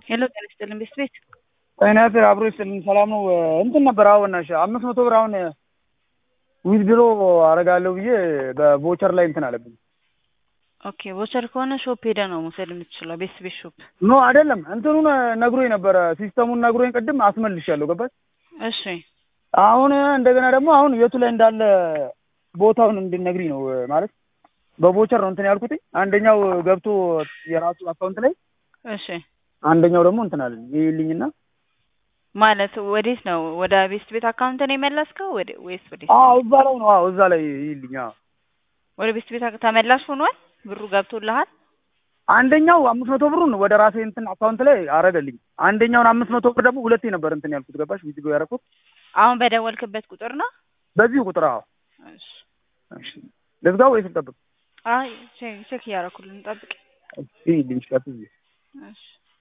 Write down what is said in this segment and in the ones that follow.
ሄሎ ጤና ይስጥልን ቤት ቤት ጤና ይስጥልኝ አብሮ ይስጥልኝ ሰላም ነው እንትን ነበር አሁን እሺ አምስት መቶ ብር አሁን ዊዝድሮ አደርጋለሁ ብዬ በቮቸር ላይ እንትን አለብኝ ኦኬ ቮቸር ከሆነ ሾፕ ሄደ ነው መውሰድ የምትችለው ቤት ቤት ሾፕ ኖ አይደለም እንትኑን ነግሮኝ ነበረ ሲስተሙን ነግሮኝ ቅድም አስመልሻለሁ ገባሽ እሺ አሁን እንደገና ደግሞ አሁን የቱ ላይ እንዳለ ቦታውን እንድነግሪኝ ነው ማለት በቮቸር ነው እንትን ያልኩትኝ አንደኛው ገብቶ የራሱ አካውንት ላይ እሺ አንደኛው ደግሞ እንትን አለ ይልኝና ማለት ወዴት ነው ወደ ቤስት ቤት አካውንት ነው የመለስከው ወደ ወይስ ወዴት አዎ እዛ ላይ ነው አዎ እዛ ላይ ይልኝ አዎ ወደ ቤስት ቤት አካ- ተመላሽ ሆኗል ብሩ ገብቶልሃል አንደኛው አምስት መቶ ብሩን ወደ ራሴ እንትን አካውንት ላይ አረገልኝ አንደኛውን አምስት መቶ ብር ደግሞ ሁለቴ ነበር እንትን ያልኩት ገባሽ ቪዲዮ ያደረኩት አሁን በደወልክበት ቁጥር ነው በዚሁ ቁጥር አዎ እሺ እሺ ልዝጋው ወይስ ልጠብቅ አይ ቼክ ቼክ እያደረኩልን ጠብቅ እሺ ይልኝ ቀጥዬ እሺ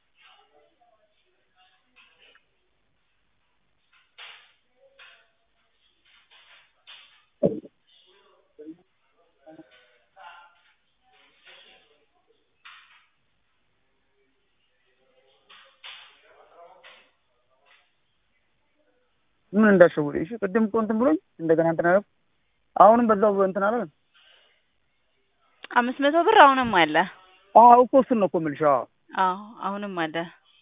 ምን እንዳሸወደ እሺ ቅድም እኮ እንትን ብሎኝ እንደገና እንትን አለ አሁንም በዛው እንትን አለ አምስት መቶ ብር አሁንም አለ አዎ እኮ እሱን ነው እኮ የምልሽ አዎ አዎ አሁንም አለ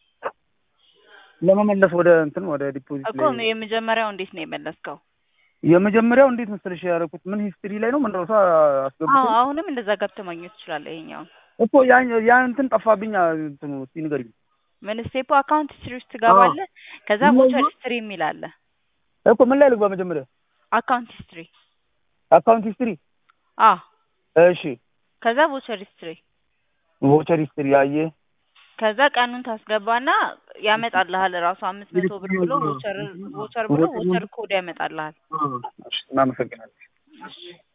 ለመመለስ ወደ እንትን ወደ ዲፖዚት እኮ ላይ የመጀመሪያው እንዴት ነው የመለስከው የመጀመሪያው እንዴት መሰለሽ ያደረኩት ምን ሂስትሪ ላይ ነው ምን ረሳ አስገብቶ አዎ አሁንም እንደዛ ገብተህ ማግኘት ትችላለህ ይሄኛውን እኮ ያ ያ እንትን ጠፋብኝ እንትኑ እስኪ ንገሪኝ ምን ስቴፖ አካውንት ሂስትሪ ውስጥ ትገባለህ ከዛ ምን ቮቸር ነው? ሂስትሪ የሚል አለ እኮ ምን ላይ ልግባ መጀመሪያ አካውንት ሂስትሪ አካውንት ሂስትሪ አዎ እሺ ከዛ ቮቸር ሂስትሪ ቮቸር ሂስትሪ አየ ከዛ ቀኑን ታስገባና ያመጣልሃል ራሱ አምስት መቶ ብር ብሎ ቮቸር ቮቸር ብሎ ቮቸር ኮድ ያመጣልሃል እሺ እናመሰግናለን እሺ